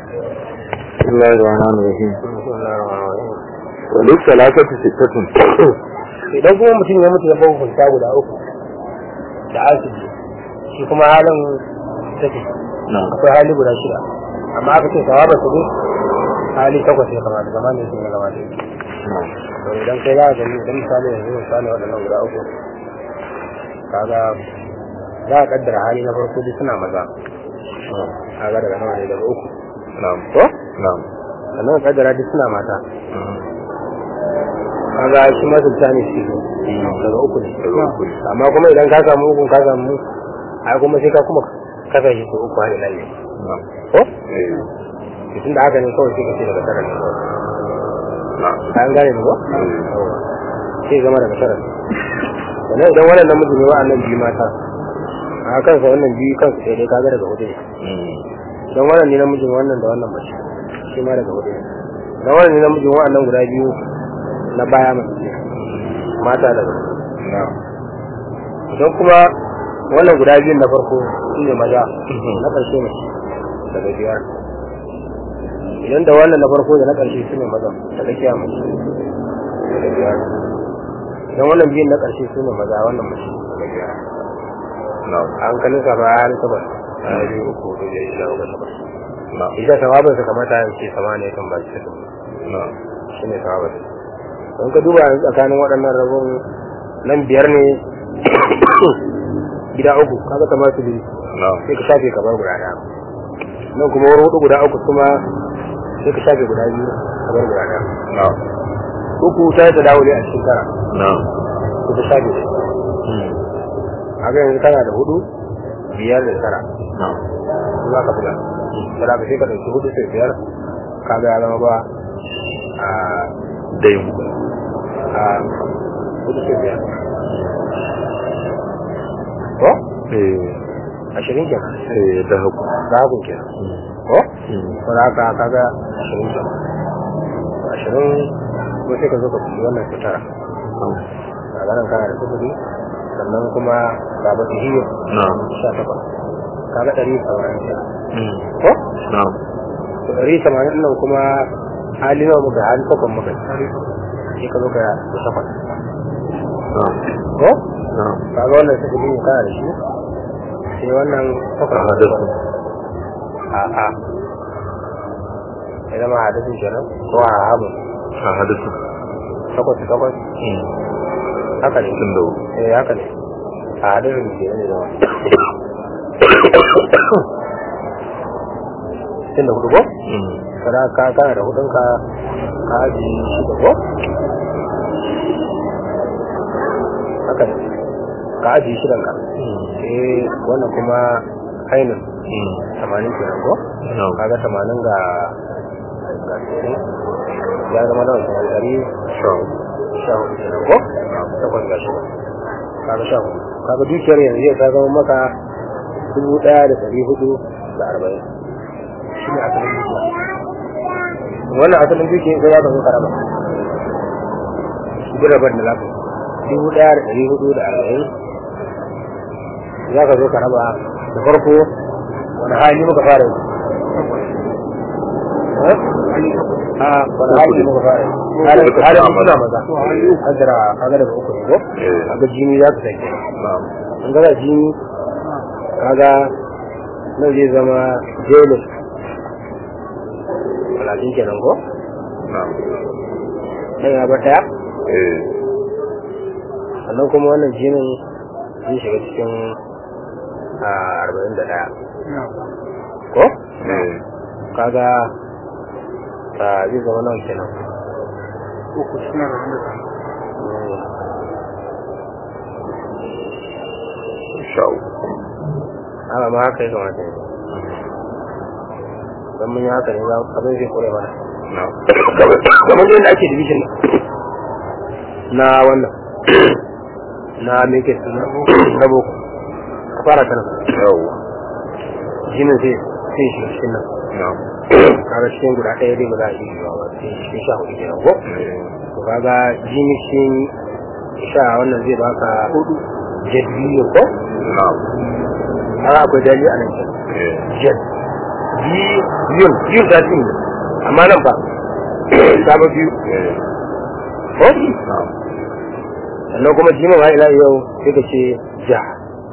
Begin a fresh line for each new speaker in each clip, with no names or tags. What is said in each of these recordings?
بسم الله الرحمن الرحيم وليس ثلاثة ستة
idan kuma mutum ya mutu ya bau hunta guda uku da asibi shi kuma halin take
نعم
akwai hali guda shida amma aka ce sawaba su ne hali takwas ya kamata zama ne sun ya kamata
نعم
to idan kai za ka gani idan misali yanzu misali waɗannan guda uku kaga za a kaddara hali na farko duk suna maza kaga daga nawa ne daga uku
نعم
ko
نعم
sannan ka kaddara duk suna mata kaga shi ma sulta ne shi daga uku ne
Daga uku ne.
amma kuma idan ka samu uku ka samu ai kuma sai ka kuma kasa shi su uku har ila ne
نعم
ko
إيه.
tun da haka ne kawai sai ka ce daga tara ne kawai
نعم
an gane ne ko Yawwa. sai zama daga tara ne sannan idan wannan namiji ne wa'annan biyu mata a kansa wannan biyu kansu sai dai kaga daga hudu ne idan wannan ne namijin wannan da wannan mace shi ma daga hudu ne idan wannan ne namijin wa'annan guda biyu na baya mace ce mata daga hudu
نعم
idan kuma wannan guda biyun na farko shi ne maza na ƙarshe ne daga biyar idan da wannan na farko da na ƙarshe su ne maza daga kiya mace daga biyar idan wannan biyun na ƙarshe su ne maza wannan mace daga biyar
نعم
an kalin sa ba har takwas a biyu uku hudu da shida uku takwas
نعم
ita sawabin sa kamata ya ce sama ne kan ba shi ta
نعم
shi ne sawabin don ka duba yanzu tsakanin waɗannan rabon nan biyar ne gida uku kaga kamar su biyu
نعم
sai ka shafe kamar guda ɗaya nan kuma wani hudu guda uku kuma sai ka shafe guda biyu kamar guda ɗaya
نعم
uku ta yi ta dawo ne a cikin tara
نعم
sai ka shafe shi haka yanzu kana da hudu biyar da tara
نعم
za ka buga da ka sai ka ɗauki hudu sai biyar kaga ya zama ba a
دايم
a hudu sai biyar ko
إيه
ashirin kenan
إيه ذهب
zahabin kenan ko ko da haka kaga ashirin kenan ashirin ko sai ka zo ka fi wannan su tara kaga nan kana da sufuri sannan kuma ga ba hiyo
نعم
sha takwas kaga ɗari tamanin kenan
مم.
ko
نعم
to ɗari tamanin nan kuma hali nawa muka hali takwas muka sai ka zo ka da takwas
نعم
ko
نعم
kaga wannan sufuri ne kana da shi sai wannan takwas
a hadasu
a a ya zama hadisin kenan ko a habin
a hadasu
takwas takwas haka ne
tun da
eh haka ne a hadisin ke ne zama tun da hudu ko kada ka kana da hudun ka ka aji shi da ko haka ne ka aji shi ka eh wannan kuma ainin tamanin kenan ko
نعم
kaga tamanin ga ga sittin ya zama nawa kenan dari
شاء
sha hudu kenan ko takwas ga shi kaga sha hudu kaga dukiyar yanzu zai ta zama maka dubu ɗaya da ɗari hudu da arba'in shi ne asalin dukiya wannan asalin dukiya sai ya ka zo karama duk rabar da lafi dubu ɗaya da ɗari hudu da arba'in za ka zo ka raba da farko wani hali muka fara yi Eh? a wani hali muka fara yi halin halin suna maza hajjara kaga daga uku ne ko
Eh.
kaga jini za ka sake
نعم
an gaza jini kaga nan zai zama jelo talatin kenan ko
نعم
nan ya bar ɗaya
إيه
sannan kuma wannan jinin zai shiga cikin a arba'in da ɗaya ko
إيه
kaga ta zai zama nan kenan
uku suna da wanda ta
شاء
haka ma haka ya kamata ne don mun yi haka ne za abin zai kore mana
نعم
kamar yadda ake division na wannan na meke suna na boko a fara ta nan
يوه
jinin sai sai shi cikin nan
نعم
kaga cikin guda ɗaya dai ba za a yi yiwuwa ba sai cikin sha hudu kenan ko
إيه
to kaga jini cikin sha wannan zai baka hudu jadbiyo ko
نعم
har akwai dali a nan kenan
إيه
jad biyun biyun ta cin amma nan fa ta ba biyu
eh
ko
na'am
sannan kuma jima ma ila yau sai ka ce ja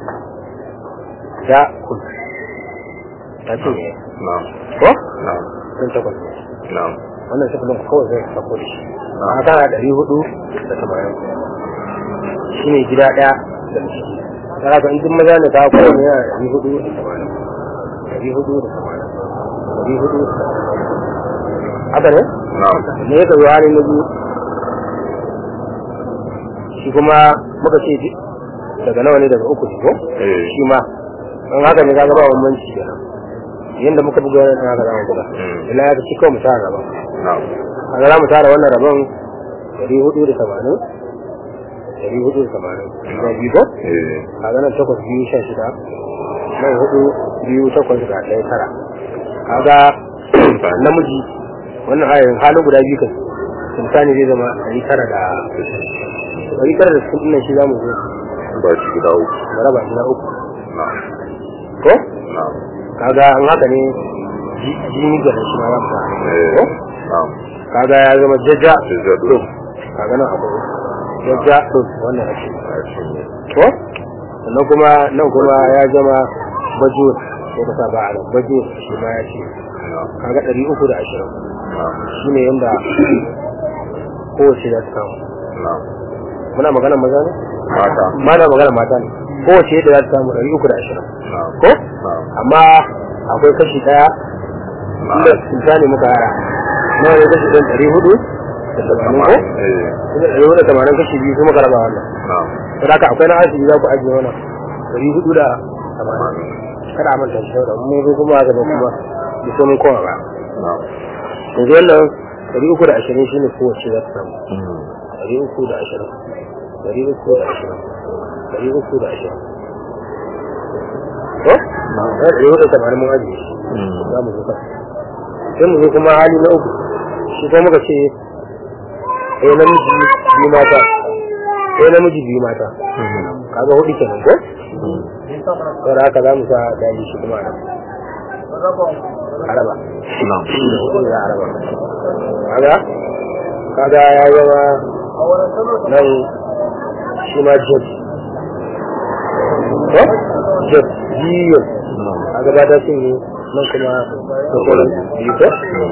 ja kun ta cin ne
na'am
ko
na'am
sun takwas ne
na'am
wannan sifilin kawai zai sako da shi
Ah.
a kana ɗari hudu da tamanin shi ne gida ɗaya da ciki tara ka in duk maza ne ka kowane yana ɗari hudu da tamanin ɗari hudu da tamanin ɗari hudu da tamanin haka ne
na'am
ne ya kazo halin na biyu shi kuma muka ce ji- daga nawa ne daga uku ne ko
eh
shi ma don haka ne kaga ba bambanci kenan yanda muka buga wannan haka za mu buga
Mm.
illa ya ci kawai mu tara rabon
na'am
kaga za mu tara wannan rabon dari hudu da tamanin dari hudu da tamanin da biyu ko
eh
kaga nan takwas biyu sha shida nan hudu biyu takwas ga ɗaya tara kaga namiji wannan hayan halin guda biyu kan sultani zai zama ɗari tara da ɗari tara da sittin ɗin shi za mu zo
ba shi gida uku
mu raba shi na uku
na'am
ko
na'am
kaga an haka ne ji- jini ga shi ma za mu sa
eh
ko
na'am
kaga ya zama jajja
Jajja ɗin.
ɗin kaga nan akwai jajja ɗin wannan ake
a shi ne
ko sannan kuma nan kuma ya zama bajur ko ka sa ba a nan bajur shi ma ya ce
na'am
kaga ɗari uku da ashirin
na'am
shi ne yadda kowace za ta samu
na'am
muna magana maza ne
mata
mana magana mata ne kowace yadda za ta samu ɗari uku da ashirin
na'am
ko
na'am
amma akwai kashi ɗaya inda cuta ne muka hara nawa ne kashi ɗan ɗari hudu da tamanin ko
eh
inda ɗari hudu da tamanin kashi biyu kuma ka raba wannan
na'am
saboda haka akwai na asibi za ku ajiye wannan ɗari hudu da tamanin kada a manta shi saboda mun zo kuma haka da kuma da sai mun kowa ba
na'am
yanzu wannan ɗari uku da ashirin shi ne kowace za ta samu
Mm.
ɗari uku da ashirin ɗari uku da ashirin ɗari uku da ashirin ko? na ɗari hudu da tamanin mun ajiye shi
Mm.
za mu zo kan sai mu zo kuma hali na uku shi kuma muka ce ɗaya namiji biyu mata ɗaya namiji biyu mata
Mm.
kaga hudu kenan ko?
Mm.
saboda haka za mu sa dali shi kuma a nan araba
na'am
hudu za a araba kaga kaga ya zama nan shi ma jet ko jet biyu
na'am
kaga ba ta sun yi nan kuma sauran biyu ko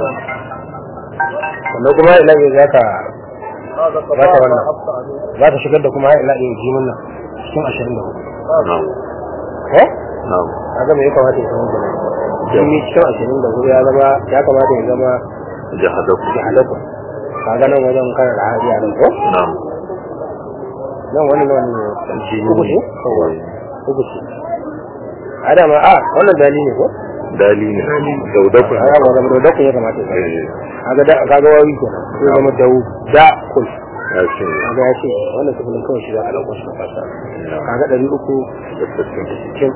sannan kuma ila ne za ka ba ta wannan za ta shigar da kuma ila ne jimin nan cikin ashirin da hudu
na'am
ko
na'am
kaga me ya kamata ya zama kenan jimi cikin ashirin da hudu ya zama ya kamata ya zama
jahadaku
da halakun kaga nan wajen kan rahabi a nan ko
na'am
nan wani nan ne
jini
uku ce
kawai
uku ce a da ma a wannan dali ne ko
dali ne daudaku
a ga zama da dakun ya kamata ya zama
eh
kaga da kaga wawi kenan sai zama da da kul
ya ce
kaga ya ce wannan sifilin kawai shi za a ɗauko shi a fasa
na'am
kaga ɗari uku
da sittin
cikin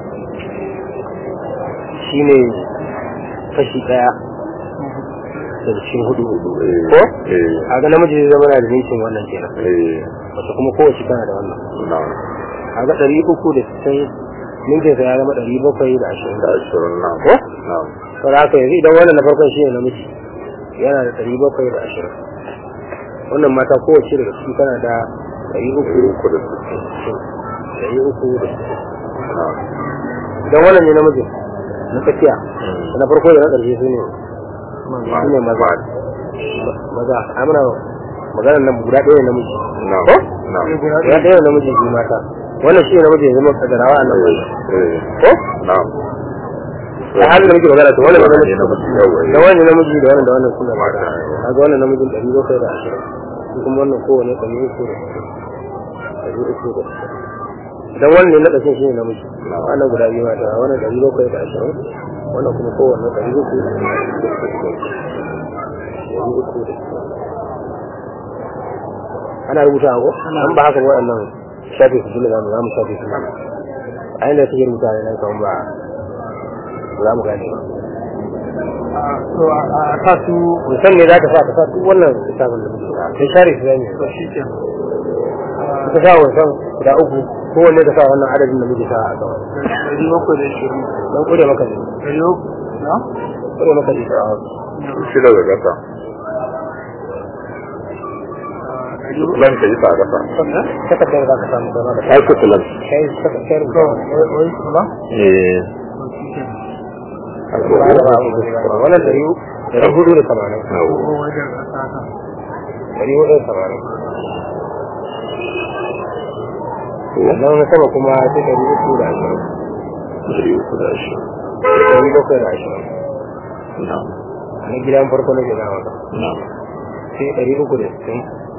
shi ne kashi ɗaya daga cikin hudu
eh
ko
eh
kaga namiji zai zama na da ninkin wannan kenan
eh
wata kuma kowace tana da wannan
na'am
kaga ɗari uku da sittin ninkin sa ya zama ɗari bakwai da ashirin
da ashirin na'am
ko
na'am
saboda haka yanzu idan wannan na farkon shi ne namiji yana da ɗari bakwai da ashirin wannan mata kowace daga ciki tana da ɗari uku
uku da sittin
ɗari uku da sittin
na'am
idan wannan ne namijin na tsakiya
Mm.
na farko da na ƙarshe su ne su ne maza
Ma-
maza amina maganar nan guda ɗaya ne namiji
na'am
ko
na'am
guda ɗaya ne namiji biyu mata wannan shi ne namiji ya zama kadarawa a nan
eh
wannan
eh
ko
na'am
a halin da muke magana to wannan ne
Wannan
namiji
ne namiji, yawa, eh.
da wannan namiji da wannan da wannan suna
Mata,
mata
yawa.
kaga wannan namijin ɗari bakwai da ashirin shi kuma wannan kowane ɗari uku da ɗari uku da idan wannan ne na ƙarshen shi ne namiji
Na'am.
wannan guda biyu mata wannan ɗari bakwai da ashirin wannan kuma kowane ɗari uku da ɗari uku da ana rubuta ko an ba haka ba waɗannan shafe su dole zamu zamu shafe su a inda take rubuta ne nan kawai ba za mu gane ba
to a sa su
musan ne za ka sa ka sa duk wannan lissafin da muke da kai share su zane
to shi ke
ka sa wasan guda uku kowanne ka sa wannan adadin da muke sa a gaba
ɗari bakwai da ashirin
dan kure maka ne
ɗari uku na
kuma maka ita
shida da gasa
ɗari hudu
lan ka yi sa gasa
takardar za ka samu zama da
ai ku tulan
kai takardar
to wai wai ba
eh
ba da ba abu da wannan dari dari hudu da tamanin
ko wai da ƙasa
dari hudu da tamanin sannan na sama kuma sai dari uku da ashirin
dari uku da shi
dari bakwai da ashirin
na
na gidan farko na gida maka
na
sai dari uku da sittin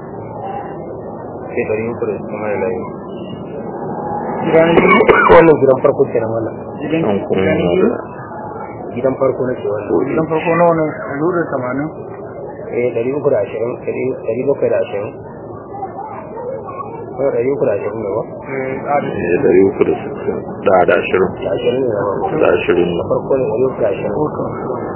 sai dari uku da sittin mai layi
gidan biyu
wannan gidan farko kenan wannan
gidan
an kuma
gidan
yana
biyu
da
gidan farko na ce wannan
gidan farko nawa ne ɗari hudu da tamanin
eh dari uku da ashirin dari- dari bakwai da ashirin ko dari uku da ashirin ne ba
eh a da
eh dari uku da sittin da da ashirin
da ashirin ne na farko
da ashirin
na farko ne dari uku da ashirin
hoto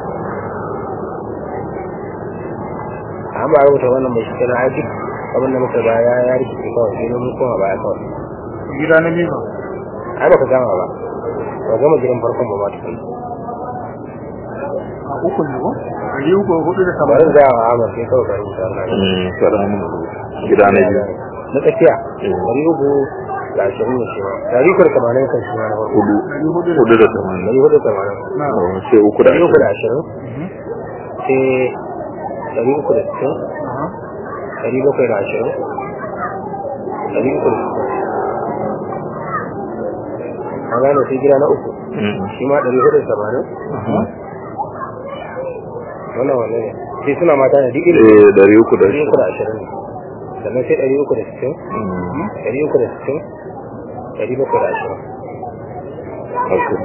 an ba rubuta wannan mai shi na aiki abin da muka baya ya rikice kawai sai mun koma baya kawai
gida na biyu ba
ai baka gama ba ba gama gidan farkon ba ma tukun
a uku ne ko ɗari uku hudu da
bari
tamanin
da yawa Ahmad sai kawai ka rubuta wannan
mm karamin gida na biyu
na tsakiya
Eh.
dari uku da ashirin ne shi ma dari uku da tamanin kan shi ma na farko
hudu
ɗari hudu da
hudu da tamanin
dari uku da tamanin
na
Oh, sai uku da
dari uku da
ashirin
ashirin sai dari uku da sittin
aha
dari bakwai da ashirin dari uku da sittin an gane sai gida na uku
Mm.
shi ma dari hudu da tamanin
Aha.
wannan wanne ne sai suna mata ne duk iri
eh dari uku da
ɗari uku da ashirin ne sannan sai ɗari uku da sittin
Mm.
ɗari uku da sittin ɗari bakwai da ashirin
Okay.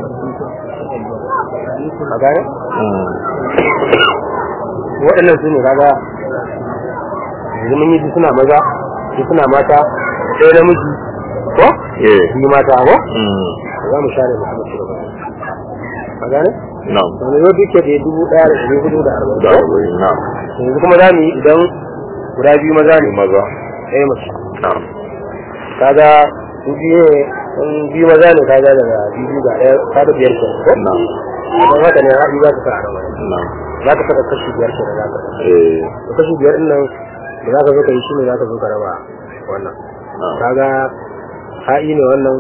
a gane
Mm.
waɗannan su ne kaga yanzu mun yi su suna maza su suna mata ɗaya namiji ko
eh
biyu mata ko
Mm.
za mu share mu kuma shiga a gane
na'am
wani yau duke da dubu ɗaya da ɗari hudu da arba'in
da
ko
arba'in na'am
yanzu kuma za mu yi idan guda biyu maza ne
maza
ɗaya mace
na'am
kaga su biyu ne in biyu maza ne kaga daga biyu ga ɗaya kaga biyar ke ko
na'am
idan haka ne ra'ayi za ka sa a nan wani
na'am
za ka saka kashi biyar ke da za ka sa
eh
to kashi biyar ɗin nan da za ka zo ka yi shi ne za ka zo ka raba wannan
na'am
kaga ha'i ne wannan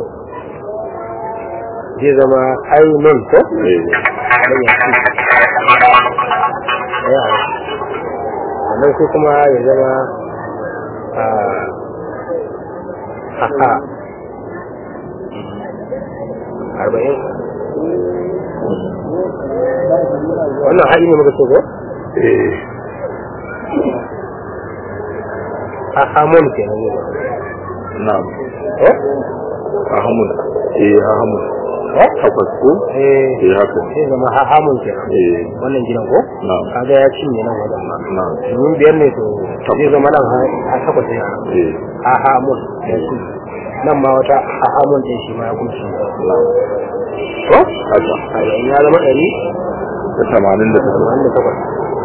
zai zama ainun ko
eh
dan ya ci ya sannan sai kuma ya zama a haha arba'in wannan ha'i ne muka ce ko
eh
hahamun kenan ne
na'am
ko
ahamun eh ahamun
ko
takwas ko
eh
eh haka
sai zama hahamun kenan
eh
wannan gidan ko
na'am
kaga ya cinye nan wajen ma
na'am
domin biyar ne to zai zama nan ha takwas ne nan
eh
hahamun ya ci nan ma wata hahamun ɗin shi ma ya kunshi
na'am
ko
haka
arba'in ya zama ɗari
da tamanin da takwas
tamanin da takwas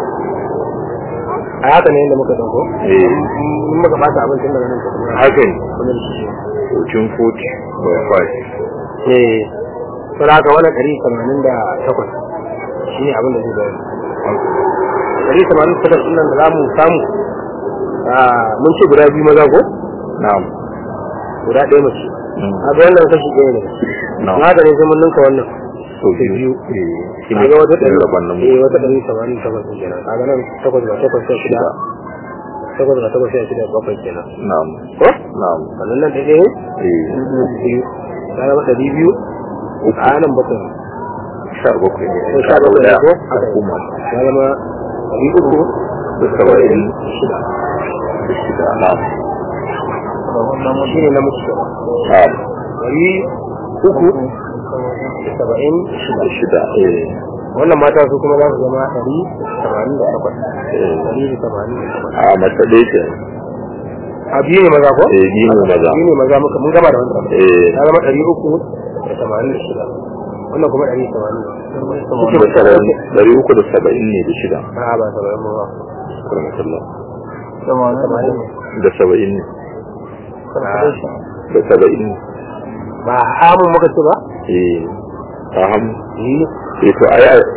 a haka ne yadda muka ɗauko
eh
in muka ɓata abincin daga nan kuma
haka ne
kuma da shi
fourteen forty by five
eh sai haka wannan ɗari tamanin da takwas shi ne abin da zai bayar ɗari tamanin da takwas ɗin nan da za mu samu ah, mun ce guda biyu maza ko
na'am
guda ɗaya mace
Mm.
a ga wannan kashi ɗaya ne
na'am
na ga ne sai mun ninka wannan
so
sai biyu.
biyu eh shi ne
kaga wata ɗari
rabon nan
eh wata ɗari tamanin da takwas ɗin kenan kaga nan takwas ga takwas sai shida takwas ga takwas sai shida bakwai kenan
na'am
ko
na'am
wannan nan ɗaya ne
eh
biyu ya zama ɗari biyu a nan bakwai
sha bakwai ne
ko sha bakwai ne ko
a kuma
ya zama ɗari uku
da saba'in
shida
da shida na'am
shi ne na mutu kenan
na'am
ɗari uku da saba'in shida
da shida eh
wannan mata su kuma za su zama ɗari tamanin da takwas
eh
ɗari da tamanin da takwas
a mace ɗaya ce
a biyu ne maza ko?
eh biyu ne maza
biyu ne maza muka mun gama da wannan
eh
ya zama ɗari uku da tamanin da shida wannan kuma ɗari tamanin da
da saba'in ɗari uku da saba'in ne da shida
a ba saba'in ba
karamakallah
tamanin ne
da saba'in ne
Ah,
da saba'in ne
ba hamun muka ce ba?
eh ta ham
yi
eh to ai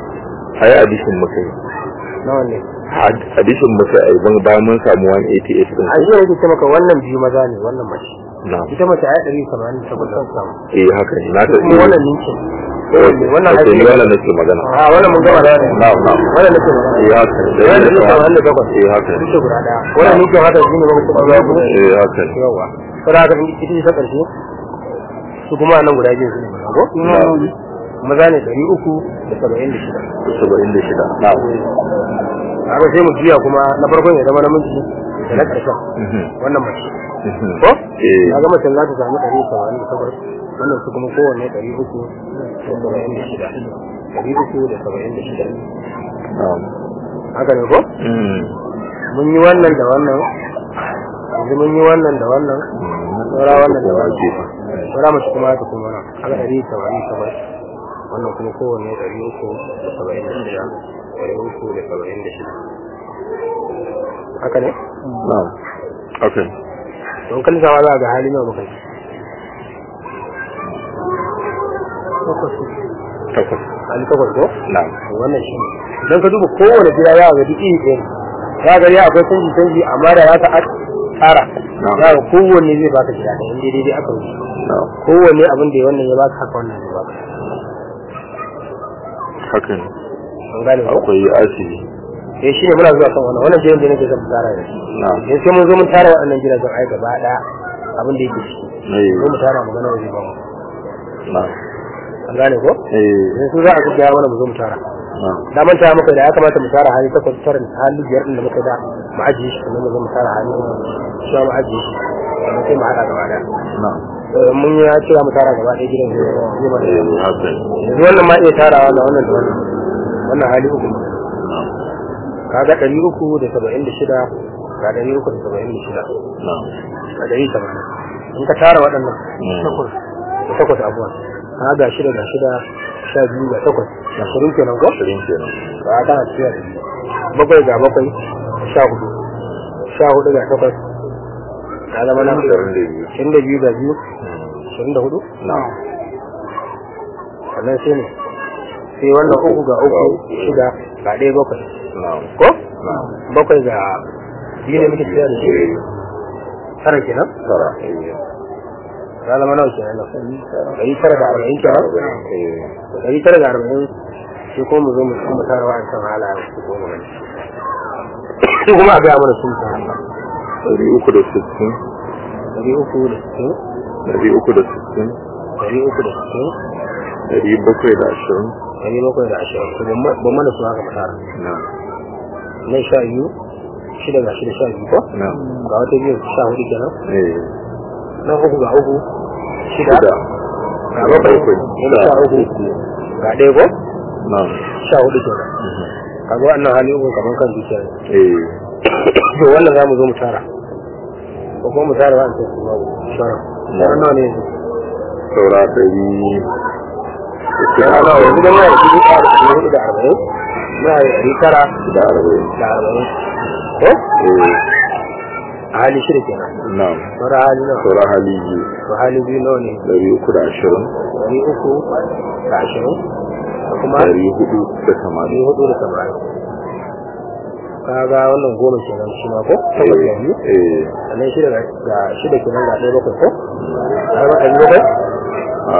ai addition muka yi
nawa ne
Ad- addition muka yi ban bayan mun samu 188 din
a jiya yake ce maka wannan biyu maza ne wannan mace
na
ita mace ai ɗari tamanin da takwas zan samu
eh haka ne na ta
kuma wannan ninkin wannan
ake
haƙi
wannan nake magana
a wannan mun gama da wannan
na'am na'am
wannan nake magana
eh haka ne da
wannan
yadda
ninkin
ka
tamanin da takwas
eh haka ne
ita guda ɗaya wannan ninkin haka shi ne muka ce ba ku
eh haka ne
yawa sai haka in ita ce ta ƙarshe su kuma nan guda biyu su ne maza ko
na'am
maza ne ɗari uku da saba'in da shida
76 na'am
haka sai mu juya kuma na farkon ya zama namiji da na ƙarshen
Mhm.
wannan mace
Mhm.
ko
eh
na ga macen za ta samu ɗari saba'in da takwas wannan su kuma kowanne ɗari uku da saba'in da shida ɗari uku da saba'in da shida
na'am
haka ne ko
Mhm.
mun yi wannan da wannan yanzu mun yi wannan da wannan saura wannan da wannan saura mace kuma ta kuma nan haka ɗari saba'in da takwas wannan kuma kowanne ɗari uku da saba'in da shida ɗari uku da saba'in da shida haka ne
na'am okay
don kan sama za a ga hali nawa muka yi
takwas
hali takwas ko
na'am
wannan shi don ka duba kowane gida ya ga duk iri ɗaya ya ga ya akwai canji canji amma da ya ta tsara
Na'am.
ya ga kowanne zai baka gida ɗaya inda daidai aka wuce
na'am
kowanne abin da ya wannan ya baka haka wannan ya baka
haka ne
an gane ko
akwai asibi
eh shine muna zuwa kan wannan wannan jiran da nake son tsara da shi
na'am
dan sai mun zo mun tara waɗannan gidajen ai gaba ɗaya abin da yake ciki
eh
ko mu tara magana waje ba mu
na'am
an gane ko
eh
yanzu za a gaggaya mana mu zo mu tara
na'am
da manta muka da ya kamata mu tara hali takwas tara hali biyar din da muka da mu ajiye shi kuma mu zo mu tara hali shi mu ajiye shi sannan sai mu haɗa gaba ɗaya
na'am
Eh, mun yi ya ce mu tara gaba ɗaya gidan zai zai mana
eh haka ne
yanzu wannan ma iya tarawa da wannan da wannan wannan hali uku ne.
na'am
kaga ɗari uku da saba'in da shida ga ɗari uku da saba'in da shida
na'am
ga ɗari tamanin in ka tara waɗannan
Mm.
takwas da takwas abuwan ka ga shida ga shida sha biyu ga takwas ga shirin kenan ko
ashirin kenan
ba a kana cikin ɗari bakwai ga bakwai sha hudu sha hudu ga takwas ka zama na
ashirin da biyu
ashirin da biyu ga biyu
Mm.
ashirin da hudu
na'am
sannan sai ne sai wannan uku ga uku shida ga ɗaya bakwai
na'am
ko
na'am
bakwai ga biyu ne muke tsaya da shi
eh
tara kenan
tara eh
ya zama nawa kenan nan ɗari tara da arba'in kenan
eh
ɗari tara da arba'in sai kuma mu zo mu kuma tara wa kan halayen su ko mana su kuma a gaya mana sun ta
ɗari uku da sittin
ɗari uku da sittin
ɗari uku da sittin
ɗari uku da sittin
ɗari bakwai da ashirin
ɗari bakwai da ashirin to ban mana su haka tara
na'am
nan sha biyu shida ga shida sha biyu ko
na'am
ga wata biyu sha hudu kenan
eh
nan uku ga uku shida
shida
ga bakwai wani sha uku ga ɗaya ko
na'am
sha hudu kenan
Mhm.
kaga wannan hali uku kaman kan dukiya ne
eh
to wannan za mu zo mu tara ko kuma mu tara wa'an su babu shara shara nawa ne yanzu
saura ɗari
shara nawa yanzu dan muna da dubu ɗaya da ɗari hudu da arba'in muna da ɗari tara
da arba'in
da arba'in ko
eh
a hali shida kenan
na'am
saura hali nawa
saura hali biyu
to hali biyu nawa ne
ɗari uku da ashirin
ɗari uku da ashirin da kuma
ɗari hudu da
ɗari
tamanin
hudu da tamanin kaga wannan goma kenan shi ma ko takwas da biyu
eh
sannan shida ga- ga shida kenan ga ɗaya bakwai ko har ma ɗari bakwai
a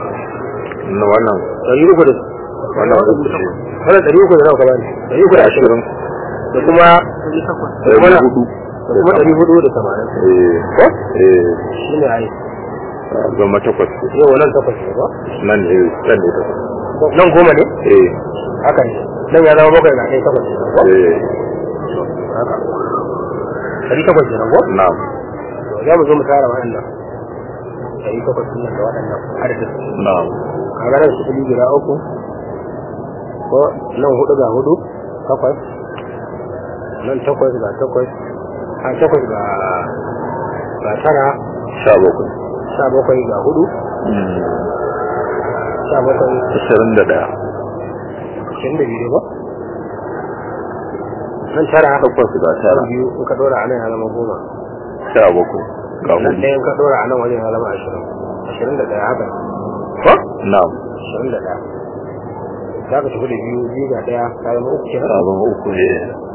na wannan
ɗari uku da
wannan uku ce
wannan ɗari uku da nawa ka bani ɗari uku da ashirin da kuma
ɗari
wannan-
hudu
da kuma ɗari hudu da tamanin
eh
ko
eh
shi ne ai
goma takwas
yau nan takwas ne ko
nan ne nan ne takwas
nan goma ne
eh
haka ne nan ya zama bakwai ga ɗaya takwas ne ko
eh
haka ɗari takwas ne ko
na'am
to za mu zo mu tara waɗannan ɗari takwas ɗin nan da waɗannan adadin
na'am
kaga nan su kuɗi guda uku ko nan hudu ga hudu takwas nan takwas ga takwas a takwas ga ga tara
sha bakwai
sha bakwai ga hudu
Mm.
sha bakwai
ashirin da ɗaya
ashirin da biyu ba nan tara
takwas ga tara
biyu in ka ɗora a nan ya zama goma
sha bakwai ga
nan
hudu
ɗaya in ka ɗora a nan wajen ya zama ashirin ashirin da ɗaya haka ko
na'am
ashirin da ɗaya za ka tafi da biyu biyu ga ɗaya ka zama uku kenan
sabon uku ne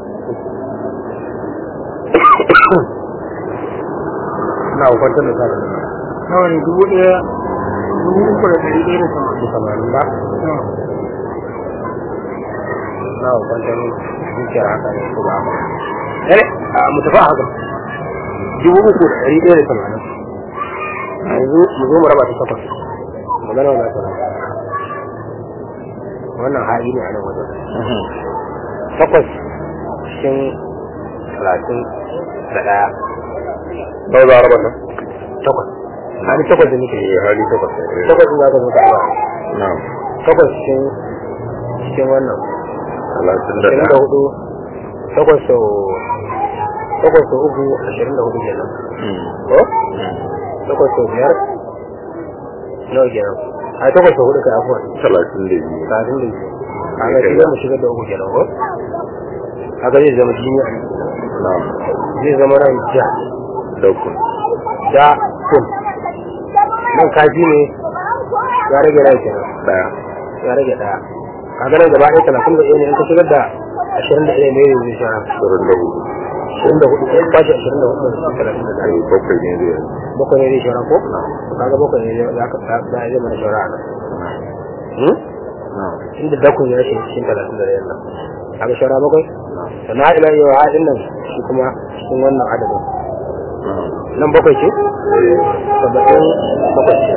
na kwantar da sa da
nawa ne dubu ɗaya dubu uku da ɗari ɗaya da sama
su samanin ba na kwantar zuciyar haka ne ko ba haka eh a mu tafi a haka dubu uku da ɗari ɗaya da tamanin yanzu mu zo mu raba ta takwas magana wa za ta raba wannan haɗi ne a nan wajen takwas cikin talatin da ɗaya
nawa za a raba ta
takwas hali takwas da nake
eh hali takwas ne
takwas da za ka zo ta raba
na'am
takwas cikin cikin wannan
talatin da
ashirin da
ɗaya
hudu takwas sau takwas sau uku ashirin da hudu kenan
Mm.
ko
Mm.
takwas sau biyar nawa kenan a takwas sau hudu kai afuwa
talatin da biyu
kafin da biyu kaga shi zama shigar da uku kenan ko haka zai zama jini a nan
na'am
zai zama nan ja
dakun
da kun nan kaji ne ya rage rai kenan
ɗaya
ya rage daya kaga nan gaba ɗaya talatin da ɗaya ne in ka shigar da ashirin da ɗaya ne zai sha
ashirin da hudu
ashirin da hudu ɗaya bashi ashirin da hudu da talatin da ɗaya
ai bakwai ne zai
bakwai ne zai shara ko kaga bakwai ne za ka za a zai mana shara a nan Hmm?
na'am
inda dakun ya shi cikin talatin da ɗaya nan kaga shara bakwai sannan ila yau haɗin nan shi kuma cikin wannan adadin
na'am
nan bakwai ce saba'in bakwai ce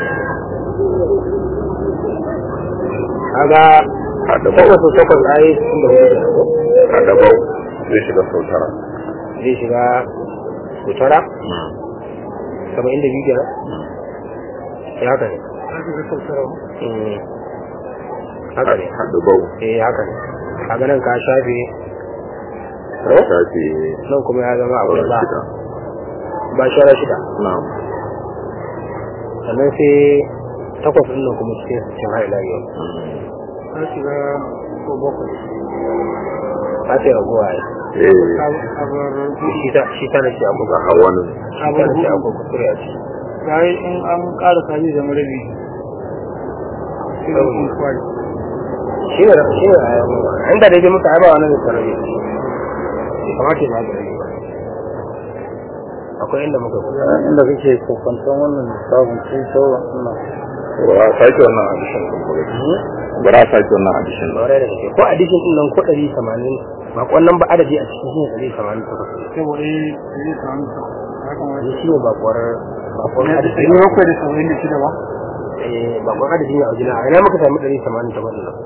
kaga
haɗa
takwas
bau
da takwas ai cikin da hudu kenan ko
haɗa bau zai shiga sau tara
zai shiga kutara saba'in da biyu kenan ya haka ne Mm. haka ne
haɗa bau
eh haka ne kaga nan ka shafe
ta shafi
nan kuma ya zama akwai
sauran
ba
shida
ba shara shida
na'am
sannan sai takwas ɗin nan kuma cikin cikin haila yau
ta shiga ko bakwai
ta ce raguwa ya
eh
abar
shi ta shi ta nace abu
ga hawan
shi ta nace abu kuskure a ciki
bayan in an ƙara kaji zama rabi sai da kun kwari
shi ne shi ne a yau inda daidai muka ai ba wani da sarari bai kamata ya ba da rabi ba akwai inda muka kusa
inda kake kokwanton wannan lissafin sai sauran suna
ba a sake wannan addition ɗin ba gaskiya. ba za a sake wannan addition ɗin
Lore da gaske ko addition din nan ko ɗari tamanin ba wannan ba adadi a cikin shi ɗari tamanin takwas
saboda yi zai samu ya kamata
ne shi ne bakwar bakwar adadi
ɗari bakwai da saba'in da shida ba
eh bakwar adadi ne a wajen a ina muka sami ɗari tamanin takwas nan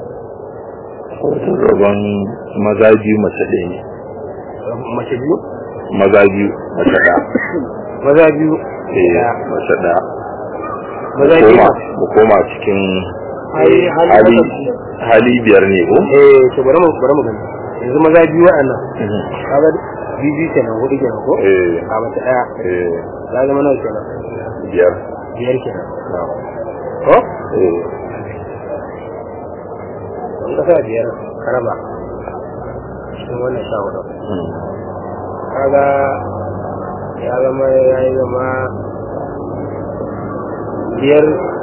rabon maza biyu mace ɗaya ne
mace biyu
maza biyu mace ɗaya
maza biyu
eh
ɗaya.
mace ɗaya
maza
mu
biyu
koma mu koma cikin
Ai,
eh,
hali
hali
takwas.
hali biyar ne ko
eh to bari mu bari mu gani yanzu maza biyu waɗannan kaga biyu biyu kenan hudu kenan ko
eh
a mace ɗaya
eh
ya zama nawa kenan
biyar
biyar kenan
na'am.
ko
eh
in ka sa biyar ka raba cikin wannan sha hudu
mm.
kaga ya zama ya yi zama biyar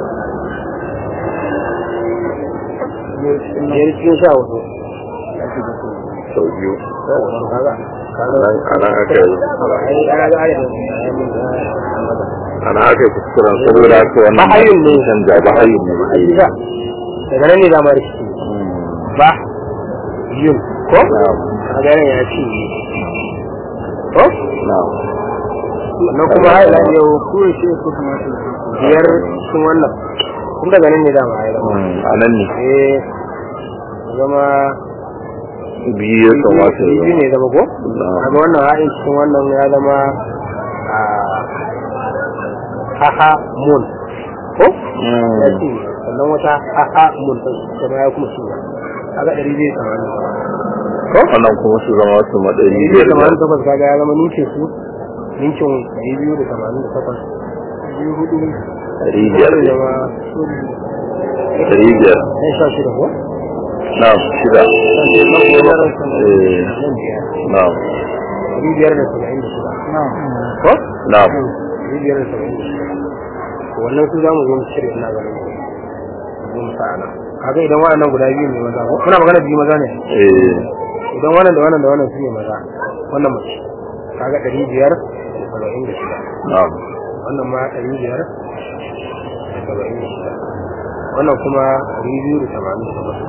biyar cikin sha hudu
sau biyu
kaga kaga
Anan- anan aka yi
ai ana ga adadin ya mun da mata
ana aka yi kuskuren saboda haka wannan
Bahayun ne.
canja bahayun ne bahayun
Isa, daga nan ne zama rikici
Mm.
ba yun ko
na'am
kaga nan ya ci ko
na'am
sannan kuma har ila yau
ko ya ce ko kamata ya
biyar cikin wannan kun daga nan ne dama ya zama
Mm, a nan ne
eh zama
biyu ya kamata ya
biyu ne zama ko
Na'am.
kaga wannan ha'in cikin wannan ya zama a haha mun ko
Mm.
ya ci sannan wata haha mun ɗin kuma ya kuma ci kaga ɗari zai tsamani ko
wannan kuma su zama su madari
ɗari zai tamanin takwas kaga ya zama ninkin su ninkin ɗari biyu da tamanin da takwas
biyu hudu
ɗari biyar
zai
ne
zama
ɗari biyar
ɗan sha shida ko
na'am shida
nan biyar
Eh.
nan biyar
na'am
ɗari biyar da saba'in da shida
na
ko
na'am
ɗari biyar da saba'in da shida wannan su za mu zo mu cire ina ganin mu zo mu sa a nan kaga idan waɗannan guda biyu ne maza ko muna magana biyu maza ne
eh
idan wannan da wannan da wannan su ne maza wannan mace kaga ɗari biyar da saba'in da shida
na'am
wannan ma ɗari biyar da saba'in da shida wannan kuma ɗari biyu da tamanin da bakwai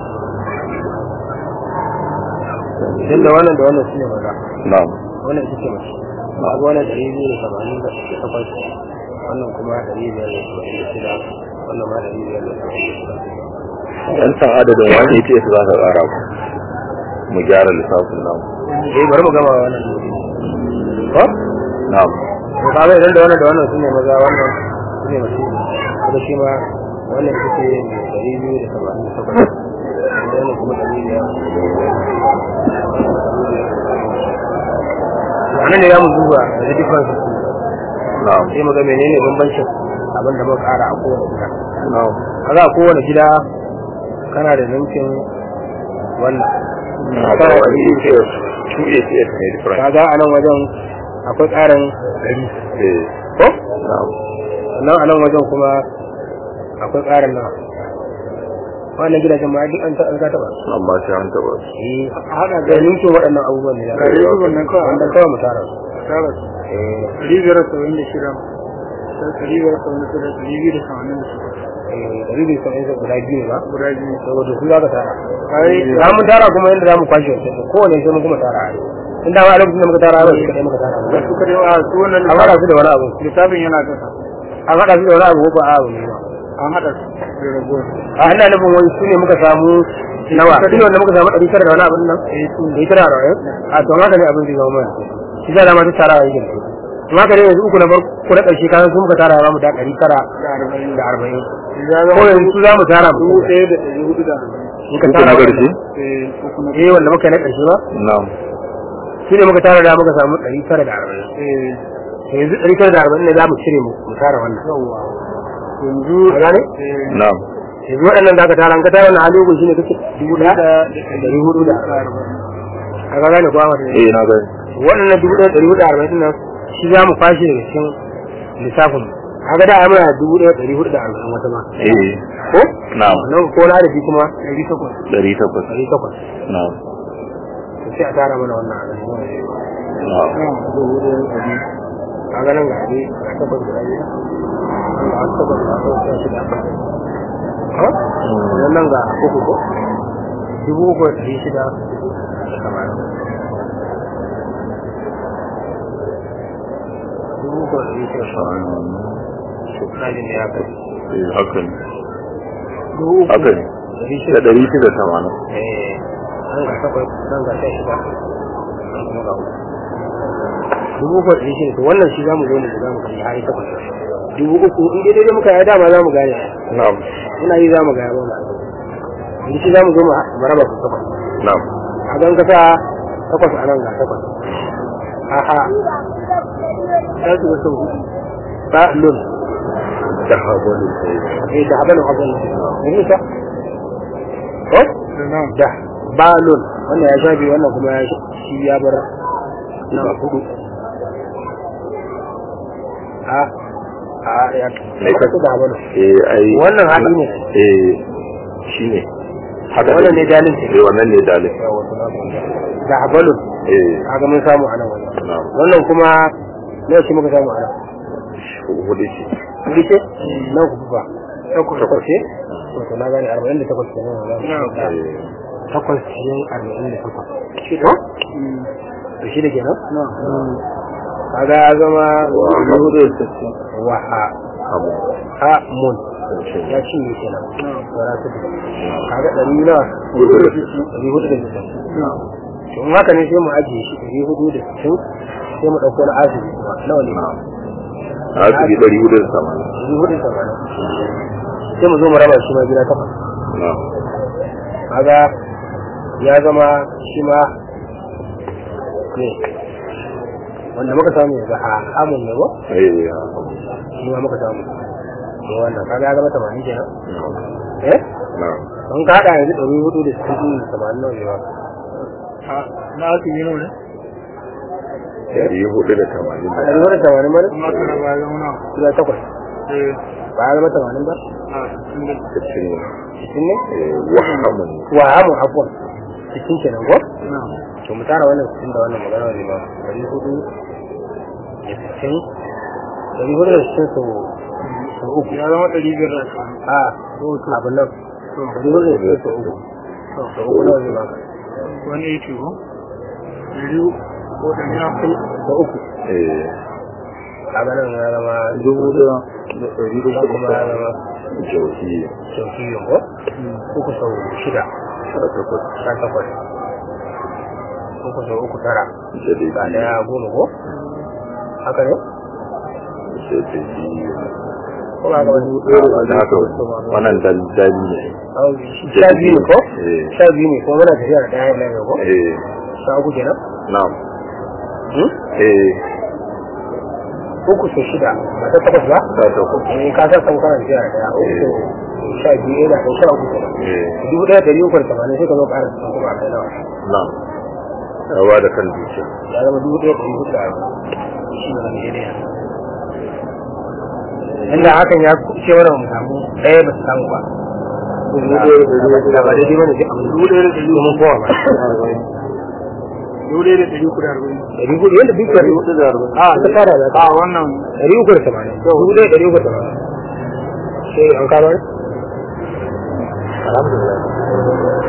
idan da wannan da wannan su ne maza
na'am
wannan ita ce mace kaga wannan ɗari biyu da tamanin da takwas wannan kuma ɗari biyar da saba'in da shida wannan ma ɗari biyar da saba'in da shida
yan san adadin wani ita za ka ƙara ku mu gyara lissafin namu
eh bari mu gama wannan ko
na'am
to kaga idan da wannan da wannan sune maza wannan sune mace kuma shi ma wannan ita ce ɗari biyu da saba'in da takwas idan wannan kuma ɗari biyar wannan ne ya mu duba da difference
na'am
sai mu ga menene bambancin abin da muka ƙara a kowane gida
na'am
kaga a kowane gida kana da ninkin wannan
haka wani ATS two ATS ne different
kaga a nan wajen akwai ƙarin ɗari
eh
ko
na'am
sannan a nan wajen kuma akwai ƙarin nawa wannan gidajen ma duk an ta an ta taɓa
amma sai an taɓa su
eh haɗa da ninkin waɗannan abubuwan ne da
Ɗari uku nan kawai.
wanda kawai mu tara su
tara su
eh
ɗari biyar da saba'in da shida sai ɗari biyar da saba'in da shida ɗari biyu da saba'in da shida
eh ɗari biyu saba'in da guda biyu ne ba
guda biyu
saboda su za ka tara
ai
za mu tara kuma yadda za mu kwashe wasu kowane sai mun kuma tara in da ma a lokacin da muka tara ba su kaɗai muka tara
da suka dai a su wannan
an haɗa su da wani abu
littafin yana kasa
an haɗa su da wani abu ko ba a abu ne ba
an haɗa su da ragowar
a ina nufin wani su ne muka samu nawa su ne wanda muka samu ɗari tara da wani abin nan ɗari tara da wani a to haka ne abin zai zama mana shi za ma duk tara wa yake da su in haka ne yanzu uku na farko na ƙarshe kasan su muka tara za mu da ɗari tara
da arba'in
da arba'in
ya
ko
zama
yanzu su za mu tara mu
dubu ɗaya da ɗari hudu da arba'in
in ka
uku
tara
na
wannan.
ƙarshe
eh uku na
eh wanda muka yi na ƙarshe ba
na'am
su ne muka tara da muka samu ɗari tara da arba'in
eh
to yanzu ɗari tara da arba'in ne za mu cire mu mu tara wannan
yawwa yanzu
ka gane
eh
na'am
yanzu waɗannan da aka tara an ka tara wannan hali uku shine kake dubu ɗaya da ɗari hudu da arba'in
arba'in
a ka gane ko Ahmad?
eh na gani
waɗannan dubu ɗaya ɗari hudu da arba'in ɗin nan shi za mu fashe daga cikin lissafin mu kaga da ai muna dubu ɗaya ɗari hudu da arba'in wata ma
eh
ko
na'am
nan ko na da shi kuma
ɗari takwas
ɗari takwas
ɗari takwas
na'am
to sai a tara mana wannan a nan
na'am
dubu hudu da ɗari
kaga nan ga ɗari ga takwas guda biyu nan ga takwas ga takwas ga shida ha sannan nan ga uku ko dubu uku da ɗari shida da tamanin dubu uku da ɗari shida da tamanin na jin da ya kai
eh haka ne
dubu uku
haka ne
ɗari
da
shida
ɗari shida tamanin
eh nan ga takwas nan ga sha shida nan kuma ga uku dubu uku da ɗari shida to wannan shi za mu zo ne da za mu kai har takwas dubu uku in dai daidai muka yi dama za mu gane
na'am
muna yi za mu gaya ba mu in shi za mu zo mu mu raba su takwas
na'am
a don kasa takwas a nan ga takwas aha za su ga sau hudu ba lun
da haɓari
eh da abin abin ne ne ta ko
da nan
da ba lun wannan ya sha biyu wannan kuma ya sha- shi ya bar na hudu a a ya
Me ka-
ka da abin
eh ai
Wannan haɗi ne.
eh shine haka
Wannan ne dalil ce.
eh wannan ne dalil
da abalun
eh
kaga mun samu a nan wannan
na'am
wannan kuma ne shi muka samu a nan
hudu ce
Kudi ce? Nan ku ba.
takwas
Takwas ce? To na gane arba'in da takwas ke nan.
eh
Takwas cikin arba'in da takwas. Shida? Da shida kenan? Kaga ya zama
wa hudu da sittin
wa ha
abu
ha mun ya cinye kenan. Wara su da. Kaga ɗari na
hudu da sittin
ɗari hudu da sittin. To in haka ne sai mu ajiye shi ɗari hudu da sittin sai mu ɗauko na asibi kuma nawa ne?
na'am asibi ɗari hudu da tamanin
Ɗari hudu da tamanin. Sai mu zo mu raba shi ma gida takwas.
na'am
kaga ya zama shi ma ne wanda muka samu yanzu a amun ne ba
eh ya
shi ma muka samu ne wannan kaga ya zama tamanin kenan
na'am
eh
na'am
an ka haɗa yanzu ɗari hudu da sittin da tamanin nawa ne ba
na aka yi nau ne
ɗari hudu da tamanin
a ɗari hudu da tamanin ba ne
kuma aka raba ya zama nawa
guda takwas
eh
ba ya zama tamanin ba
a cikin da
cikin ne
cikin ne
eh, wahamun
wa hamu abuwan cikin kenan ko
na
to mu tara wannan cikin da wannan magana ne ba dari hudu da cikin dari hudu da cikin sau sau uku
ya zama ɗari biyar da ashirin
a abin nan dari hudu da cikin sau uku sau uku nawa zai baka
wani ya ce ko ɗari ko ɗari na kai
sau uku
eh,
kaga nan ya zama
dubu da da ɗari da
nan kuma ya zama
jauhi
sau biyu ko uku sau shida
sha takwas
sha takwas uku sau uku tara
da dai
ga daya goma ko haka ne
da dai biyu
ko ba ga wani
da haka wannan daldali ne
Au, sha biyu ne ko
eh
sha biyu ne ko muna tafiya da ɗaya nan ko
eh
sha uku kenan
na'am
Hmm?
eh
uku sau shida ba ta takwas ba
sha takwas
eh ka san kan kana tafiya da ɗaya uku sau sha biyu yana da sha uku kenan
eh
dubu ɗaya ɗari uku da tamanin sai ka zo ƙara cikin kuma a kai nawa
na'am rawa da kan dukiya
ya zama dubu ɗaya ɗari hudu da arba'in shi ne wani daidai inda hakan ya ce wani mu samu ɗaya ba su samu ba dubu ɗaya da ɗari hudu da ba daidai bane sai abu dubu ɗaya da ɗari hudu kowa ba
dubu ɗaya da ɗari uku da arba'in
ɗari hudu yadda duk ɗari hudu da arba'in a ta fara da
a wannan
ɗari uku da tamanin dubu ɗaya ɗari uku da tamanin sai an kama ne alhamdulillah